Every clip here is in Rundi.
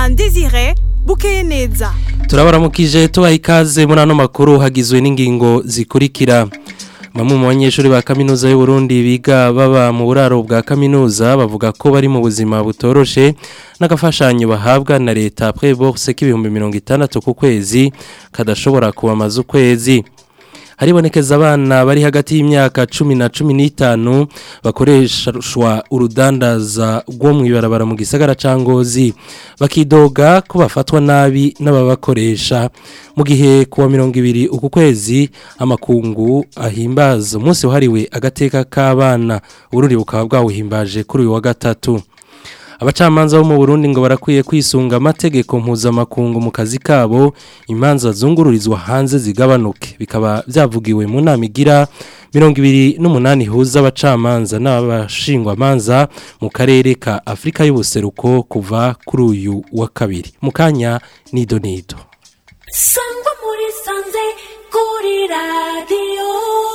na Desire bukeye neza turabaramukije tubaha ikaze muri ano makuru hagizwe n'ingingo zikurikira bamwe mu banyeshuri ba kaminuza y'u Burundi biga baba mu buraro bwa kaminuza bavuga ko bari mu buzima butoroshe n'agafashanyo bahabwa na leta bourse k'ibihumbi mirongo itandatu ku kwezi kadashobora kubamaza ukwezi haribonekeza abana bari hagati y'imyaka cumi na cumi n'itanu bakoreshwa urudandaza rwo mu ibarabara mu gisagara ca ngozi bakidoga ko bafatwa nabi n'ababakoresha mu gihe kuwa mirongo ibiri uku kwezi amakungu ahimbaza umunsi wahariwe agateka k'abana ururi bukaba bwawuhimbaje kuri uyu wa gatatu abacamanza bo mu Burundi ngo barakwiye kwisunga amategeko mpuzamakungu mu kazi kabo imanza zungururizwa hanze zigabanuke bikaba byavugiwe mu nama igira mirongo ibiri n'umunani ihuza abacamanza n'abashingwamanza mu karere ka afurika y'ubuseruko kuva kuri uyu wa kabiri mu kanya nido nido sangwa muri sanze kuri radiyo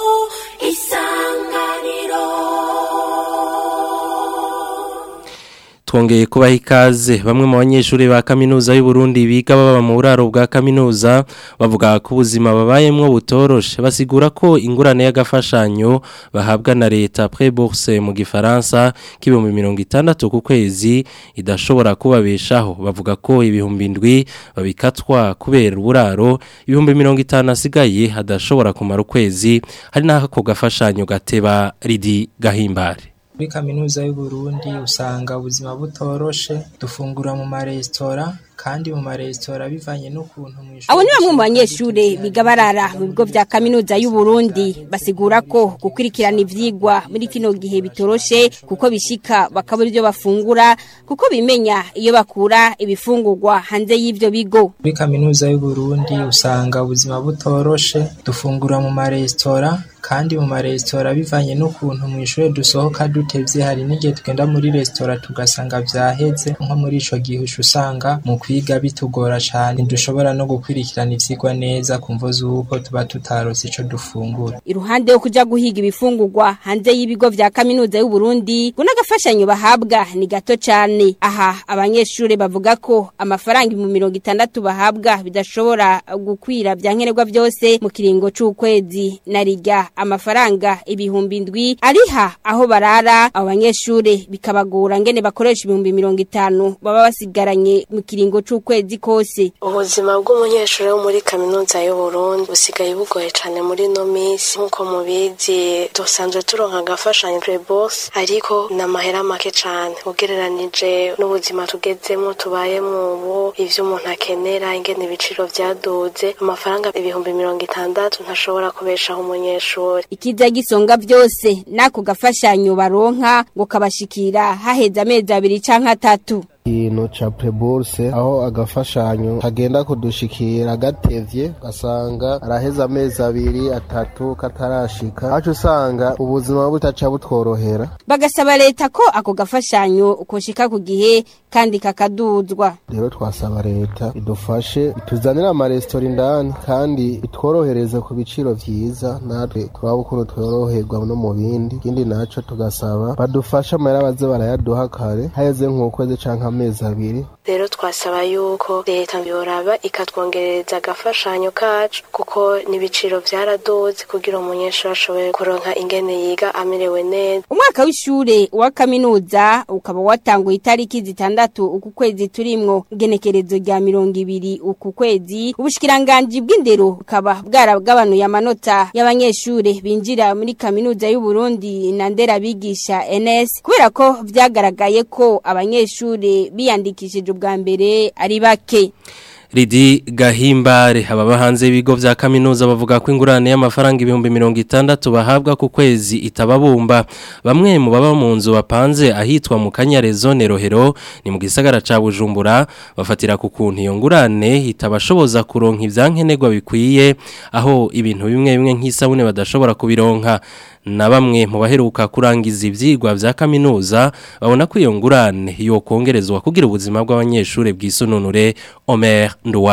isanganiro twongeye kubaha ikaze bamwe mu banyeshuri ba kaminuza y'u Burundi biga baba mu buraro bwa kaminuza bavuga ko ubuzima babayemwo butoroshe basigura ko ingurane y'agafashanyo bahabwa na leta bourse mu gifaransa k'ibihumbi mirongo itandatu ku kwezi idashobora kubabeshaho bavuga ko ibihumbi indwi babikatwa kubera uburaro ibihumbi mirongo itanu asigaye hadashobora kumara ukwezi hari n'aho ako gafashanyo gateba ridi gahimbare muri kaminuza y'u Burundi usanga ubuzima butoroshe dufungura mu maresitora kandi mu maresitora bivanye n'ukuntu mu abo ni bamwe mu banyeshure biga barara mu bigo vya kaminuza y'u Burundi basigura ko gukurikirana ivyigwa muri kino gihe bitoroshe kuko bishika bakabura ivyo bafungura kuko bimenya iyo bakura ibifungurwa hanze y'ivyo bigo muri kaminuza y'u Burundi usanga ubuzima butoroshe dufungura mu maresitora kandi mu maresitora bivanye n'ukuntu mu ishure dusohoka dutevye hari n'igihe tugenda muri resitora tugasanga vyaheze nko muri ico gihe usanga mu kwiga bitugora cane dushobora no gukurikirana ivyigwa neza kumvo z'uko tuba tutarose ico dufungura iruhande yo kuja guhiga ibifungurwa hanze y'ibigo vya kaminuza y'u Burundi ngo n'agafashanyo bahabwa ni gato cane aha abanyeshure bavuga ko amafaranga mu mirongo itandatu bahabwa bidashobora gukwira vya nkenerwa vyose mu kiringo c'ukwezi na rirya amafaranga ibihumbi indwi ariha aho barara abo banyeshure bikabagora ngene bakoresha ibihumbi mirongo itanu baba basigaranye mu kiringo c'ukwezi kose ubuzima bw'umunyeshuri wo muri kaminuza y'u Burundi busigaye bugoye cane muri no minsi nkuko mubizi dusanzwe turonka agafashanyo bourse ariko ni amahera make cane ugereranije n'ubuzima tugezemo tubayemo ubu ivyo umuntu akenera ingene ibiciro vyaduze amafaranga ibihumbi mirongo itandatu ntashobora kubeshaho umunyeshuri ikiza gisonga vyose nako gafashanyo baronka ngo kabashikira haheze amezi abiri canke atatu ikintu ca preburse aho agafashanyo kagenda kudushikira gatevye gasanga araheza amezi abiri atatu katarashika aco usanga ubuzima butaca butworohera bagasaba leta ko ako gafashanyo koshika ku gihe kandi kakaduzwa rero twasaba leta idufashe ituzanire amaresitora indani kandi itworohereze ku biciro vyiza natwe turaba ukuntu tworoherwa no mu bindi ikindi naco tugasaba badufashe amahera baze barayaduha kare haheze nk'ukwezi canke amezi abiri rero twasaba yuko leta yoraba ikatwongerereza agafashanyo kacu kuko n'ibiciro vyaraduze kugira umunyeshuri ashobore kuronka ingene yiga amerewe neza umwaka w'ishure wa kaminuza ukaba watanguye itariki zitandatu uku kwezi turimwo igenekerezo rya mirongo ibiri uku kwezi ubushikiranganji bw'indero bukaba bwaragabanuye amanota y'abanyeshure binjira muri kaminuza y'u Burundi na ndera bigisha NS kubera ko vyagaragaye ko abanyeshure biyandikishije ubwa mbere ari bake Ridi Gahimbare ababa hanze y'ibigo vya kaminuza bavuga ko ingurane y'amafaranga ibihumbi mirongo itandatu bahabwa ku kwezi itababumba bamwe mu baba mu nzu bapanze ahitwa mu Kanyare zone Rohero ni mu gisagara ca Bujumbura bafatira ku kuntu iyo ngurane itabashoboza kuronka ivyankenerwa bikwiye aho ibintu bimwe bimwe nk'isabune badashobora kubironka na bamwe mu baheruka kurangiza ivyigwa vya kaminuza babona ko iyo ngurane yo kongerezwa kugira ubuzima bw'abanyeshure bwisununure Omer Nduwayo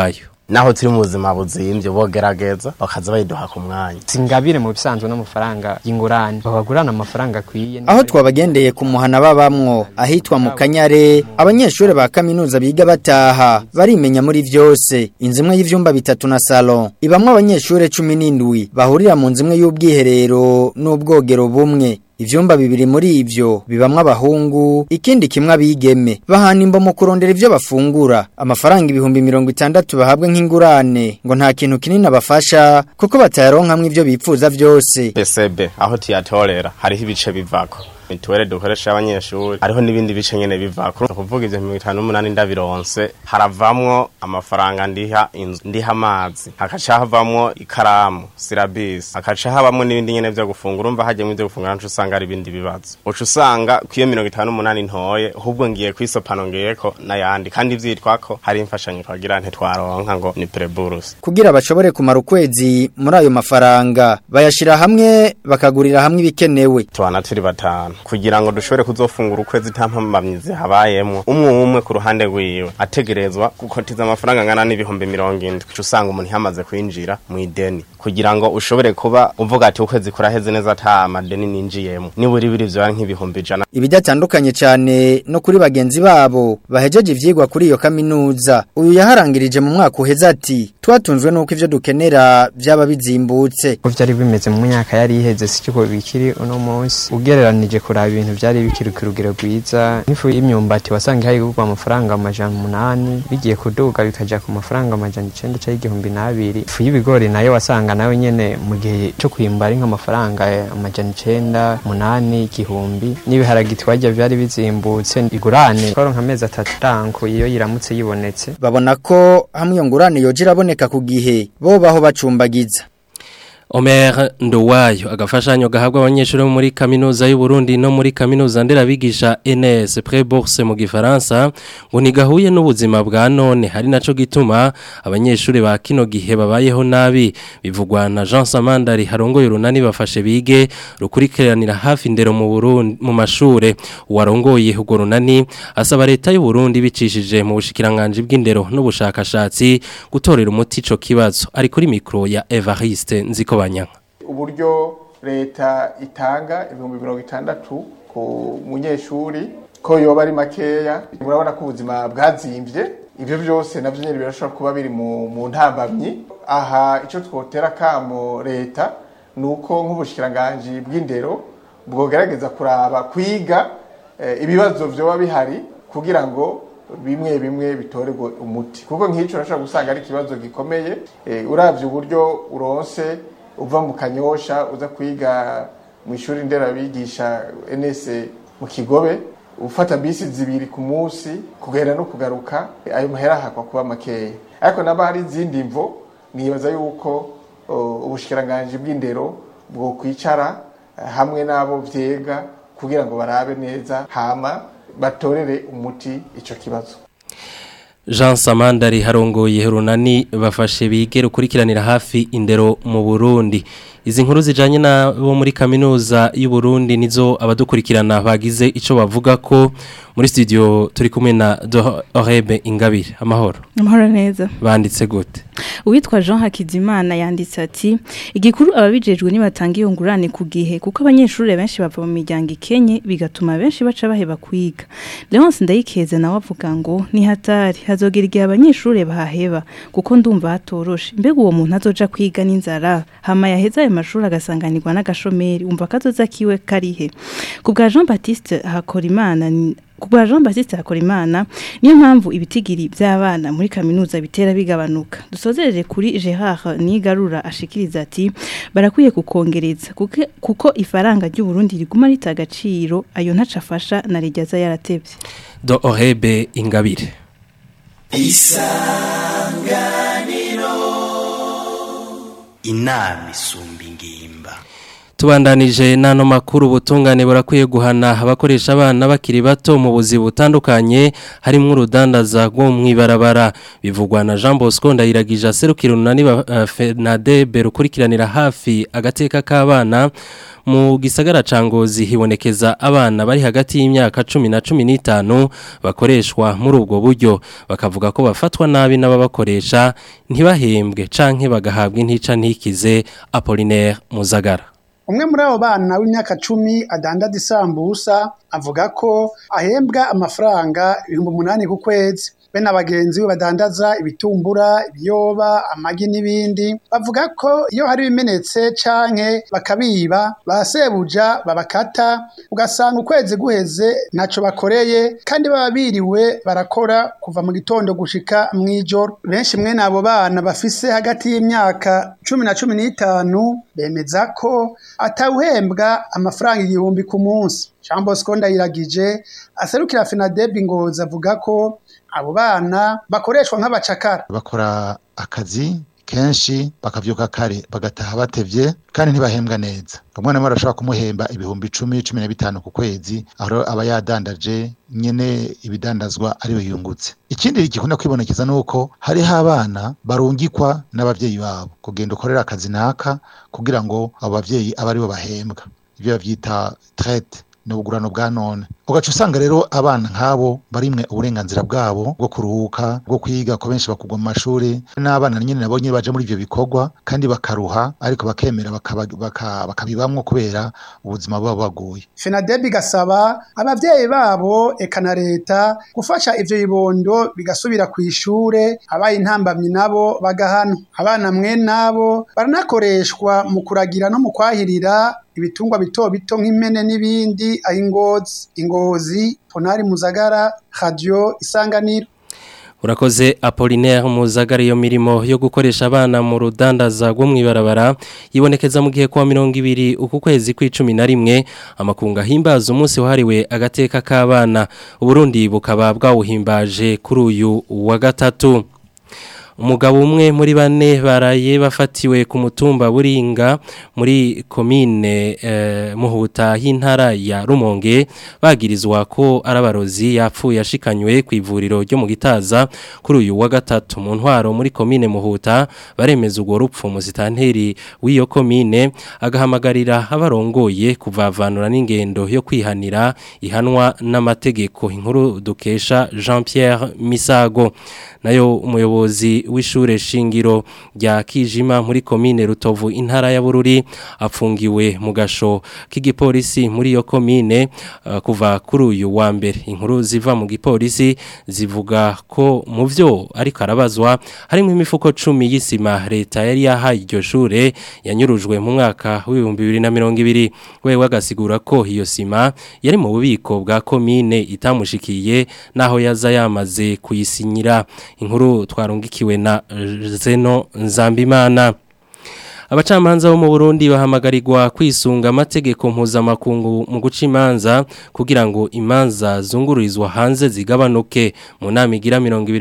naho turi mu buzima buzimbye bogerageza bakaza bayiduha ku mwanya singabire mu bisanzwe n'amafaranga y'ingurane babagurana amafaranga akwiye aho twabagendeye ku muhana babamwo ahitwa mu kanyare abanyeshuri ba kaminuza biga bataha barimenya muri vyose inzu imwe y'ivyumba bitatu na salon ibamwe abanyeshuri cumi n'indwi bahurira mu nzu imwe y'ubwiherero n'ubwogero bumwe Ivyumba bibiri muri ivyo bibamwe abahungu ikindi kimwe abigeme bahana imbo mu kurondera ivyo bafungura amafaranga ibihumbi mirongo itandatu bahabwa nk'ingurane ngo nta kintu kinini abafasha kuko batayaronkamwe ivyo bipfuza vyose PCB aho tuyatorera hariho ibice bivako mituwele dukoresha abanyeshuri hariho n'ibindi bice nyene bivako kuvuga ivyo mirongo itanu n'umunani ndabironse haravamwo amafaranga ndiha inzu ndiha amazi hakaca havamwo ikaramu sirabisi hakaca habamwo n'ibindi nyene vyo gufungura umva hajyemwo ivyo gufungura nco usanga ari ibindi bibazo uca usanga kwiyo mirongo itanu n'umunani ntoye ahubwo ngiye kwisopano ngiyeko n'ayandi kandi vyitwako hari imfashanyo twagira ntitwaronka ngo ni preburus kugira bashobore kumara ukwezi muri ayo mafaranga bayashira hamwe bakagurira hamwe ibikenewe tubana turi batanu kugira ngo dushobore kuzofungura ukwezi nta mpamamyizi habayemwo umwe umwe ku ruhande rwiwe ategerezwa gukotiza amafaranga angana n'ibihumbi mirongo indwi uca usanga umuntu yamaze kwinjira mu ideni kugira ngo ushobore kuba uvuga ati ukwezi kuraheze neza ata amadeni ninjiyemo nibura ibiri vyoba nk'ibihumbi ijana ibidatandukanye cyane no kuri bagenzi babo bahejeje ivyigwa kuri iyo kaminuza uyu yaharangirije mu mwaka uheze ati twatunzwe nuko ivyo dukenera vyaba bizimbutse ko vyari bimeze mu myaka yari iheze siko bikiri uno munsi ugereranije kuraba ibintu vyari bikiri ku rugero rwiza nk'ifu y'imyumbati wasanga hari kugurwa amafaranga amajana umunani bigiye kuduga bikaja ku mafaranga amajana icenda canke igihumbi n'abiri ifu y'ibigori nayo wasanga nawe nyene mu gihe co kwimba ari nk'amafaranga amajana icenda umunani igihumbi n'ibiharagi twajya vyari bizimbutse igurane twaronka amezi atatu tanko iyo yiramutse yibonetse babona ko hamwe iyo ngurane yoje iraboneka ku gihe bo baho bacumbagiza Omer Ndowayo agafashanyo gahabwa abanyeshuri bo muri kaminuza y'u Burundi no muri kaminuza nderabigisha NS Prebourse mu gifaransa ngo nigahuye n'ubuzima bwa none hari naco gituma abanyeshuri ba kino gihe babayeho nabi bivugwa na Jean Samandari harongoye urunani bafashe bige rukurikiranira hafi ndero mu Burundi mu mashure warongoye ugo runani asaba leta y'u Burundi bicishije mu bushikiranganje bw'indero n'ubushakashatsi gutorera umuti ico kibazo ari kuri micro ya Evariste nziko banyanga uburyo leta itanga ibihumbi mirongo itandatu ku munyeshuri ko yoba ari makeya murabona ko ubuzima bwazimvye ivyo byose navyo nyene birashobora kuba biri mu, mu ntambamyi aha ico twotera kamo leta nuko nk'ubushikiranganji bw'indero bwogerageza kuraba kwiga eh, ibibazo vyoba bihari kugira ngo bimwe bimwe bitorerwe umuti kuko nk'icyo urashobora gusanga ari ikibazo gikomeye eh, uravye uburyo uronse uva mu kanyosha uza kwiga mu ishuri nderabigisha NS mu kigobe ufata bisi zibiri ku munsi kugenda no kugaruka ayo mahera hakwa kuba makeya ariko naba hari izindi mvo nibaza yuko uh, ubushikiranganje bw'indero bwo kwicara uh, hamwe n'abo vyega kugira ngo barabe neza hama batorere umuti ico kibazo Jean Samandari harongoye runani bafashe bige rukurikiranira hafi indero mu Burundi izi nkuru zijanye na bo muri kaminuza y'u Burundi nizo abadukurikirana bagize ico bavuga ko muri studio turi kumwe na Orebe Ingabire amahoro amahoro neza banditse gute uwitwa Jean Hakizimana yanditse ati igikuru ababijejwe nibatanga iyo ngurane ku gihe kuko abanyeshuri benshi bava mu miryango ikenye bigatuma benshi baca baheba kwiga Leonce ndayikeze nawe avuga ngo ni hatari hazogera igihe abanyeshuri bahaheba kuko ndumva hatoroshe mbega uwo muntu azoja kwiga n'inzara hama yaheza ayo mashuri agasanganirwa n'agashomeri umva kazoza kiwe karihe ku bwa Jean Baptiste Hakorimana Kubwa Jean Baptiste Hakorimana niyo mpamvu ibitigiri by'abana muri kaminuza bitera bigabanuka dusozereje kuri Gerard Nigarura ashikiriza ati barakwiye kukongereza kuko, kuko ifaranga ry'u Burundi riguma ritagaciro ayo ntaca afasha na rijyaza yaratevye do Orebe Ingabire isanganiro inama isumba ingimba tubandanije n'ano makuru ubutungane burakwiye guhana abakoresha abana bakiri bato mu buzi butandukanye harimo urudandaza rwo mu ibarabara bivugwa na Jean Bosco ndayiragije aserukira unani uh, Fernade rukurikiranira hafi agateka k'abana mu gisagara ca Ngozi hibonekeza abana bari hagati y'imyaka 10 na 15 bakoreshwa muri ubwo buryo bakavuga ko bafatwa nabi n'ababakoresha ntibahembwe canke bagahabwa intica ntikize Apollinaire Muzagara umwe muri abo bana w'imyaka cumi adandaza isambusa avuga ko ahembwa amafaranga ibihumbi umunani ku kwezi be na bagenzi be badandaza ibitumbura ibiyoba amagi n'ibindi bavuga ko iyo hari ibimenetse canke bakabiba ba sebuja babakata ugasanga ukwezi guheze ntaco bakoreye kandi baba biriwe barakora kuva mu gitondo gushika mw'ijoro benshi mwene abo bana bafise hagati y'imyaka cumi na cumi n'itanu bemeza ko atawuhembwa amafaranga igihumbi ku munsi Jean Bosco Ndayiragije aserukira Fenadeb Ngozi avuga ko abo bana bakoreshwa nk'abacakara bakora akazi kenshi bakavyuka kare bagataha batevye kandi ntibahembwa neza umwana mwe arashobora kumuhemba ibihumbi icumi cumi na bitanu ku kwezi aho aba yadandaje nyene ibidandazwa ariwe yungutse ikindi gikunda kwibonekeza nuko hariho abana barungikwa n'abavyeyi babo kugenda ukorera akazi naka kugira ngo abo bavyeyi abe aribo bahembwa ivyo bavyita traite n'ubugurano bwa none ugaca usanga rero abana nk'abo barimwe uburenganzira bwabo bwo kuruhuka bwo kwiga ko benshi bakugwa mu mashuri n'abana nyine nabo nyine baje muri ivyo bikorwa kandi bakaruha ariko bakemera bakabibamwo kubera ubuzima buba baguye Fenadeb gasaba abavyeyi babo eka na leta gufasha ivyo bibondo bigasubira ku ishure abaye intambamyi nabo bagahana abana mwe nabo baranakoreshwa mu kuragira no mu kwahirira ibitungwa bito bito nk'impene n'ibindi aho ingozi ingozi ponari muzagara radio isanganiro urakoze Apollinaire muzagara iyo mirimo yo gukoresha abana mu rudandaza rwo mwibarabara yibonekeza mu gihe kwa 200 uku kwezi kw'icumi na rimwe amakunga himbaza umunsi wahariwe agateka k'abana uburundi bukaba bwawuhimbaje kuri uyu wa gatatu umugabo umwe muri bane baraye bafatiwe ku mutumba buringa muri komine eh, muhuta y'intara ya rumonge bagirizwa ko arabarozi yapfuye ashikanywe ku ivuriro ryo mu gitaza kuri uyu wa gatatu mu ntwaro muri komine muhuta baremeza urwo rupfu musitanteri w'iyo komine agahamagarira abarongoye kuvavanura n'ingendo yo kwihanira ihanwa n'amategeko inkuru dukesha Jean Pierre Misago nayo umuyobozi w'ishure shingiro rya Kijima muri komine Rutovu intara ya Bururi apfungiwe mu gasho k'igipolisi muri iyo komine uh, kuva kuri uyu wa mbere inkuru ziva mu gipolisi zivuga ko mu byo ariko arabazwa harimo imifuko 10 y'isima leta yari yahaye iryo shure yanyurujwe mu mwaka w'ibihumbi bibiri na mirongo ibiri wewe agasigura ko iyo sima yari mu bubiko bwa komine itamushikiye naho yaza yamaze kuyisinyira inkuru twarungikiwe na Zeno Nzambimana abacamanza bo mu Burundi bahamagarirwa kwisunga amategeko mpuzamakungu mu guca imanza kugira ngo imanza zungururizwa hanze zigabanuke mu nama igira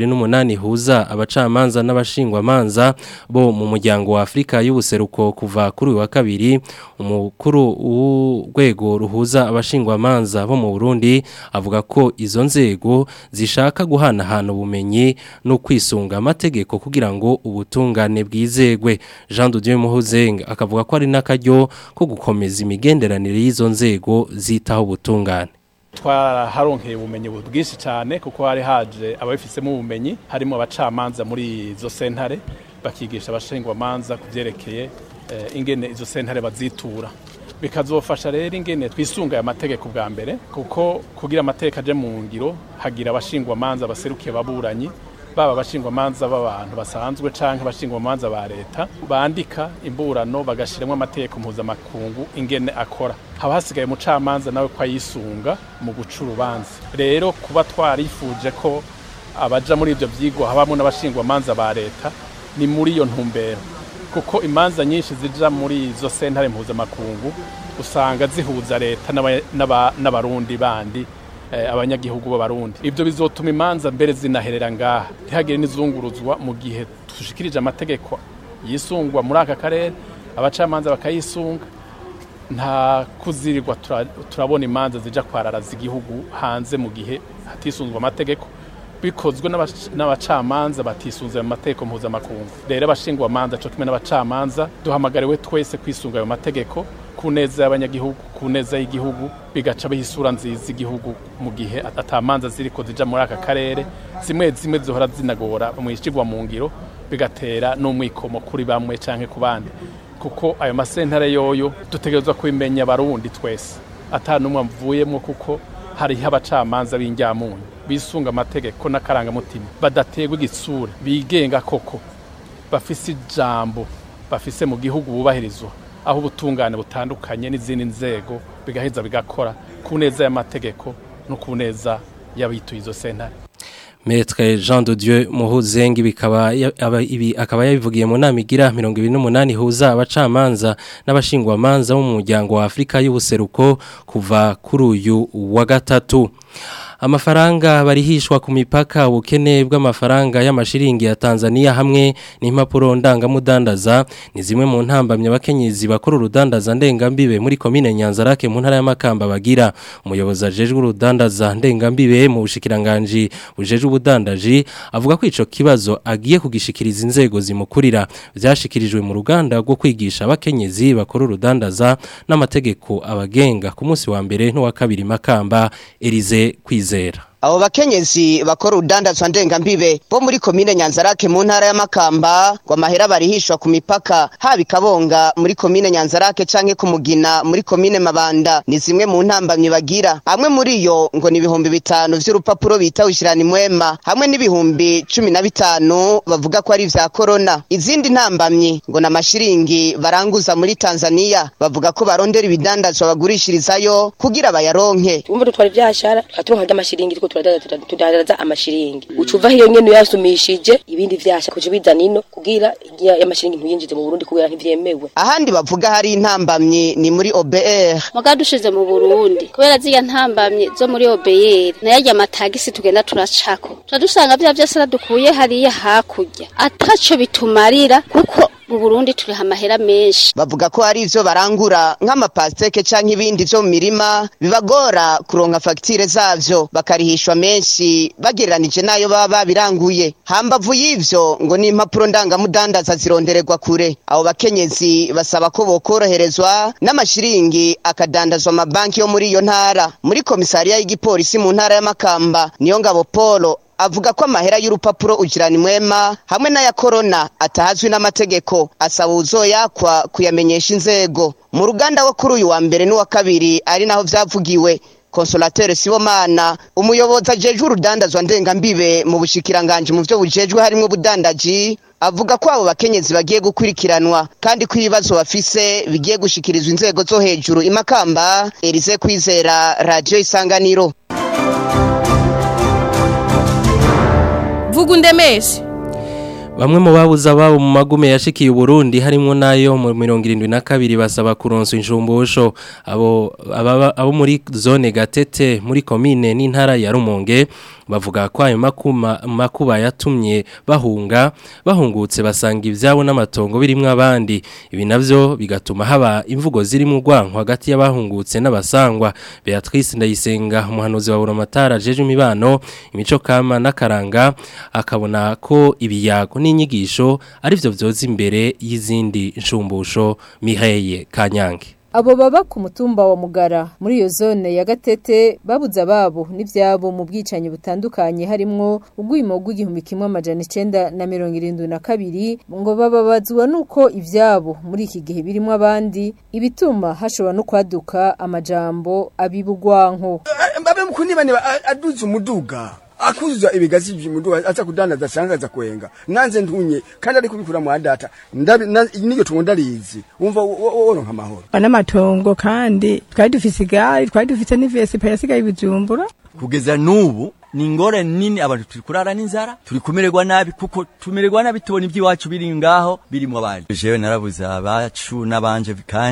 28 huza abacamanza n'abashingwa manza bo mu muryango wa Afrika y'ubuseruko kuva kuri wa kabiri umukuru w'urwego ruhuza abashingwa manza bo mu Burundi avuga ko izo nzego zishaka guhana hano ubumenyi no kwisunga amategeko kugira ngo ubutungane bwizegwe Jean de Dieu Muhuzenga akavuga ko ari n'akaryo ko gukomeza imigenderanire y'izo nzego zitaho ubutungane twaraharonkeye ubumenyi bwinshi cyane kuko hari haje ababifisemo ubumenyi harimo abacamanza muri izo sentare bakigisha abashingwamanza ku byerekeye ingene izo sentare bazitura bikazofasha rero ingene twisunga aya mategeko bwa mbere kuko kugira amategeko aje mu ngiro hagira abashingwamanza baserukiye baburanyi baba abashingwamanza b'abantu basanzwe canke abashingwamanza ba leta bandika imburano bagashiramo amategeko mpuzamakungu ingene akora haba hasigaye umucamanza nawe ko ayisunga mu guca urubanza rero kuba twarifuje ko abaja muri ivyo vyigwa habamo n'abashingwamanza ba leta ni muri iyo ntumbero kuko imanza nyinshi zija muri izo sentare mpuzamakungu usanga zihuza leta n'abarundi bandi abanyagihugu b'abarundi ibyo bizotuma imanza mbere zinaherera ngaha ntihagire n'izunguruzwa mu gihe dushikirije amategeko yisungwa muri aka karere abacamanza bakayisunga nta kuzirirwa tura- turabona imanza zija kwararaza igihugu hanze mu gihe hatisunzwe amategeko bikozwe n'abac- n'abacamanza batisunze mu mategeko mpuzamakungu rero abashingwa amanza cyo kimwe n'abacamanza duhamagariwe twese kwisunga ayo mategeko ku neza y'abanyagihugu ku neza y'igihugu bigaca biha isura nziza igihugu mu gihe atamanza ziriko zija muri aka karere zimwe zimwe zihora zinagora mu ishigwa mu ngiro bigatera n'umwikomo kuri bamwe canke ku bandi kuko ayo masentare yoyo dutegerezwa kubimenya abarundi twese ata n'umwe amvuyemwo kuko hariho abacamanza b'injyamunyu bisunga amategeko n'akarangamutima badaterwa igitsure bigenga koko bafise ijambo bafise mu gihugu bubahirizwa aho ubutungane butandukanye n'izindi nzego bigaheza bigakora ku neza y'amategeko no ku neza y'abituye izo sentare Maître Jean de Dieu Muhuzengi bikaba ya- aba- ibi akaba yabivugiye mu nama igira 28 huza abacamanza n'abashingwamanza bo mu muryango wa Afrika y'ubuseruko kuva kuri uyu wa gatatu amafaranga barihishwa ku mipaka ubukene bw'amafaranga y'amashiringi ya Tanzania hamwe n'impapuro ndangamudandaza ni zimwe mu ntambamye abakenyezi bakora urudandaza ndengambibe muri komine Nyanzarake mu ntara y'amakamba bagira umuyobozi ajejwe urudandaza ndengambibe mu bushikiranganje bujejwe ubudandaji avuga ko ico kibazo agiye kugishikiriza inzego zimukurira byashikirijwe mu ruganda rwo kwigisha abakenyezi bakora urudandaza n'amategeko abagenga ku munsi wa mbere n'uwa kabiri makamba Elize kwizera abo bakenyezi bakora urudandazwa ndengambibe bo muri komine nyanzarake mu ntara y'amakamba ngo amahera barihishwa ku mipaka haba ikabonga muri komine nyanzarake canke ku mugina muri komine mabanda ni zimwe mu ntambamyi bagira hamwe muri yo ngo ni ibihumbi bitanu vy'urupapuro bita wishirana imwema hamwe n'ibihumbi cumi na bitanu bavuga ko ari ivya korona izindi ntambamyi ngo ni amashiringi baranguza muri tanzania bavuga ko barondera ibidandazwa bagurishirizayo kugira bayaronke umva dutwara ivyashara tukaturonka ry'amashiringi turiko turadadaza tudadaza amashiringi ucuva hiyo nyene uyasumishije ibindi vyasha kuja bizana ino kugira igihe y'amashiringi ntuyinjize mu Burundi kugira ntivyemewe ahandi bavuga hari intambamyi ni muri OBR muga dushize mu Burundi kubera ziya ntambamye zo muri OBR nayarya amatagisi tugenda turacako tuca dusanga vya vyose radukuye hariya hakurya ataco bitumarira kuko mu Burundi turiha amahera menshi bavuga ko hari ivyo barangura nk'amapasteke canke ibindi vyo mu mirima bibagora kuronka fagitire zavyo bakarihishwa menshi bagereranije n'ayo baba babiranguye hambavu y'ivyo ngo n'impapuro ndangamudandaza zirondererwa kure abo bakenyezi basaba ko bokoroherezwa n'amashiringi akadandazwa amabanki yo muri iyo ntara muri komisariya y'igipolisi mu ntara y'amakamba niyo ngabo polo avuga ko amahera y'urupapuro ugirana imwema hamwe n'aya korona atahazwi n'amategeko asaba uzoyakwa kuyamenyesha inzego mu ruganda wo kuri uyu wa mbere n'uwa kabiri ari naho vyavugiwe Consolateur Sibomana umuyobozi ajejwe urudandazwa ndengambibe mu bushikiranganje mu vyo bujejwe harimo ubudandaji avuga ko abo bakenyezi bagiye gukurikiranwa kandi ko ibibazo bafise bigiye gushikirizwa inzego zo hejuru imakamba Elize Kwizera Radio Isanganiro vuga undemeshe Bamwe mu babuza ababo mu magume yashikiye Burundi harimo nayo mu 72 basaba kuronsa injumbusho abo ababa- abo muri zone Gatete muri commune n'intara ya Rumonge bavuga ko ayo makuma makuba yatumye bahunga bahungutse basanga ivyabo n'amatongo birimwe abandi ibi navyo bigatuma haba imvugo ziri mu rwanko hagati y'abahungutse n'abasangwa Beatrice Ndayisenga umuhanuzi wa Buramatara jeje imibano imico kama n'akaranga akabona ko ibiyago n'inyigisho ari byo byoza imbere y'izindi nshumbusho Miheye Kanyange Abo baba ku mutumba wa Mugara muri iyo zone ya Gatete babuze ababo n'ivyabo mu bwicanyi butandukanye harimwo ugwimo rw'igihumbi kimwe amajana 9 na 72 ngo bababazwa nuko ivyabo muri iki gihe birimo abandi ibituma hashobora no kwaduka amajambo abibugwanko mbabe mkunibane aduze umuduga akuzuza ibigazi by'umuduga aza kudandaza sangaza kwenga nanze ntunye kandi ari kubikura mu data ndabi na- niyo tungo ndarizi umva woronka amahoro n'amatongo kandi twari dufise igare twari dufise n'ivesipa yasigaye ibijumbura kugeza n'ubu ni ingorane nini abantu turi kurara n'inzara turi kumererwa nabi kuko tumererwa nabi tubona iby'iwacu biri ngaho birimo abandi jewe narabuze abacu n'abanje kandi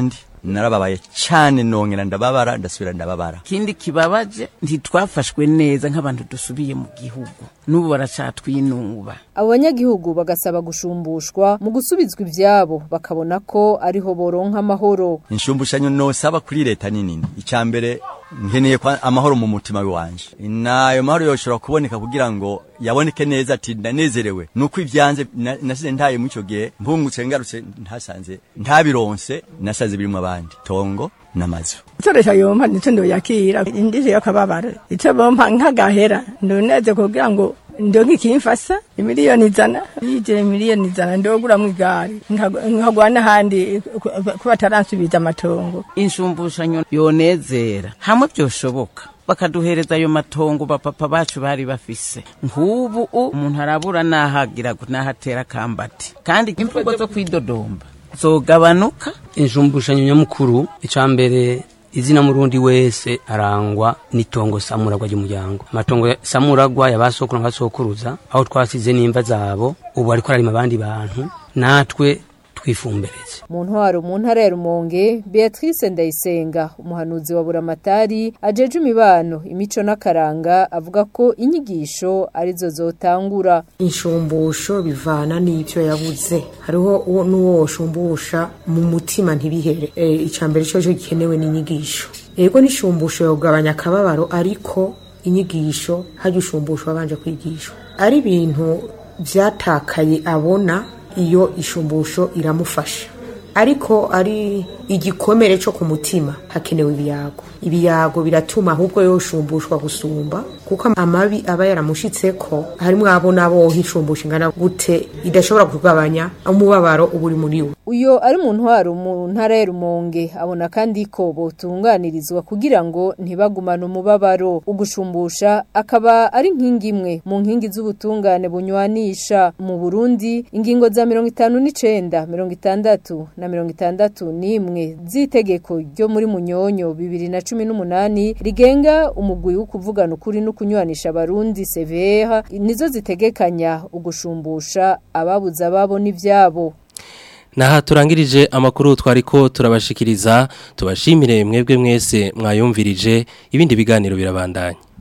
narababaye cyane nongera ndababara ndasubira ndababara ikindi kibabaje ntitwafashwe neza nk'abantu dusubiye mu gihugu n'ubu baracatwinuba abo banyagihugu bagasaba gushumbushwa mu gusubizwa ivyabo bakabona ko ariho boronka amahoro inshumbushanyo nosaba kuri leta ni nini icambere nkeneye kwa amahoro mu mutima wanje nayo mahoro yoshobora kuboneka kugira ngo yaboneke neza ati ndanezerewe nuko ivyanze na- nasize ntaye mu ico gihe mpungutse ngarutse ntasanze ntabironse nasanze birimo abandi tongo n'amazu itoresha yompa nico ndoyakira indije yakababara ico bompa nk'agahera ndoneze kugira ngo ndonke ikimfasa imiliyoni ijana yije miliyoni ijana ndoguramwo igari nkagu- nkagwa n'ahandi ku- ku bataransubiza amatongo inshumbushanyo yonezera hamwe byoshoboka bakaduhereza ayo matongo bapapa bacu bari bafise nk'ubu u- umuntu arabura n'ahagira n'ahatera akambati kandi imvugo zo kwidodomba zogabanuka inshumbushanyo nyamukuru icambere izina murundi wese arangwa n'itongo samuragwa ry'umuryango amatongo ya- samuragwa yabasokuru n'abasokuruza aho twasize n'imva zabo ubu ariko ararima abandi bantu natwe twifumbereze mu ntwaro mu ntara ya rumonge beatrice ndayisenga umuhanuzi wa buramatari ajeje imibano imico n'akaranga avuga ko inyigisho arizo zotangura inshumbusho bivana n'ibyo yabuze hariho uwo n'uwo washumbusha mu mutima ntibihere e, icambere cyo cyo gikenewe n'inyigisho yego n'ishumbusho yogabanya akababaro ariko inyigisho hajya ushumbusho wabanje kwigishwa ari ibintu byatakaye abona iyo ishumbusho iramufasha ariko ari igikomere cyo ku mutima hakenewe ibiyago ibiyago biratuma ahubwo yoshumbushwa gusumba kuko amabi aba yaramushitse ko harimo abo nabo nk'ishumbusho ingana gute idashobora kugabanya umubabaro uba uri muri we uyo ari mu ntwaro mu ntara ya rumonge abona kandi ko botunganirizwa kugira ngo ntibagumane umubabaro ugushumbusha akaba ari nkingi imwe mu nkingi z'ubutungane bunywanisha mu Burundi ingingo za mirongo itanu n'icenda mirongo itandatu na mirongo itandatu n'imwe z'itegeko ryo muri munyonyo bibiri na cumi n'umunani rigenga umugwi wo kuvugana ukuri no kunywanisha abarundi severa nizo zitegekanya ugushumbusha ababuze ababo n'ivyabo Naha turangirije amakuru twariko turabashikiriza tubashimire mwebwe mwese mwayumvirije ibindi biganiro birabandanya